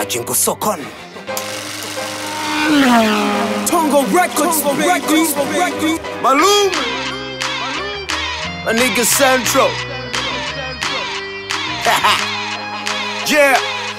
Majengo sokoni. Tongo Records, baby. Malum. My nigga Central. yeah.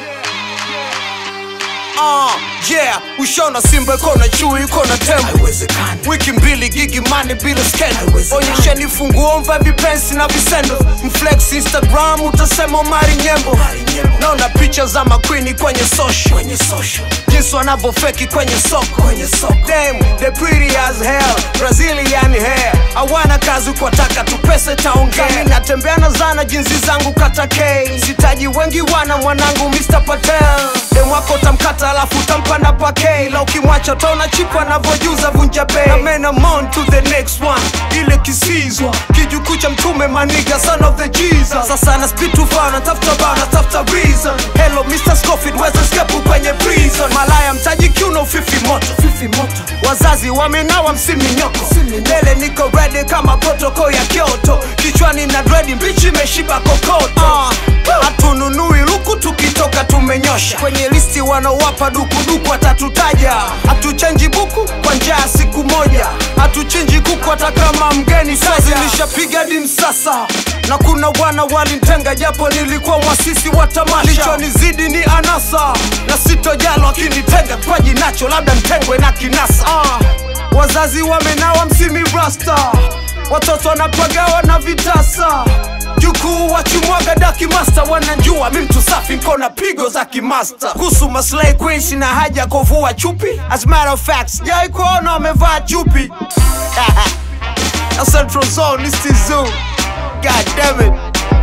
Uh, yeah, ushona simba iko na chui iko na tembo wiki mbili gigi mani bila skendo onyesheni funguo mva vipensi na visendo mflex instagram utasema mari nyembo naona picha za makwini kwenye social jinsi wanavyofeki kwenye soko Damn, they pretty as hell brazilian hair hawana kazi kwa taka tu pesa taongea Mi natembea na zana jinsi zangu kata k sitaji wengi wana mwanangu mr patel dem wako utamkata alafu utampa na pake la ukimwacha taona chipu anavyojuza vunja bei na men I'm on to the next one ile kisizwa kijukuu cha mtume maniga son of the jesus sasa na speed too far natafuta bao natafuta reason hello mr scofield weza skepu kwenye prison malaya mtaji kiuno fifi moto fifi moto wazazi wamenawa msiminyoko mbele niko ready kama protoko ya kyoto kichwani na dredi mbichi imeshiba kokoto hatununui luku tukitoka tumenyosha kwenye listi wanaowapa dukuduku watatutaja hatuchenji buku kwa njaa siku moja hatuchinji kuku hata kama mgeni kazi nishapiga dim sasa na kuna wana walintenga japo nilikuwa mwasisi wa tamasha lichonizidi ni anasa na sitojalo akinitenga kwaji nacho labda ntengwe na kinasa ah, wazazi wamenawa msimi rasta watoto wanapagawa na vitasa jukuu wachimwaga daki masta wanajua mi mtu safi nkona pigo za kimasta kuhusu maslay queen sina haja kovua chupi as a matter of fact sijai kuona wamevaa chupi na central zone is the zoo god damn it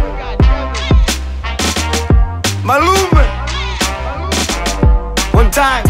malume one time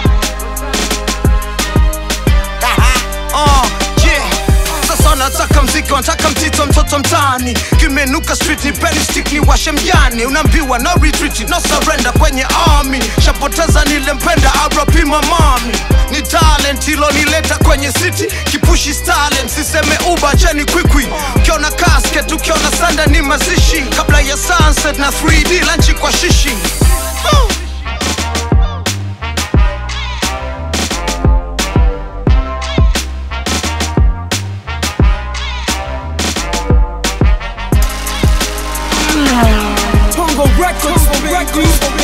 uh, yeah. Sasa nataka mziki, wanataka mtito, mtoto mtaani, kimenuka street, ni penny stick, ni washe mjani, unaambiwa no retreat, no surrender kwenye army, shapoteza nilempenda RP mamami, ni talent ilonileta kwenye city, kipushi stalin, siseme uba cheni kwikwi, ukiona casket, ukiona sanda ni mazishi, kabla ya sunset na 3D lanchi kwa shishi huh. Tongo Records, baby.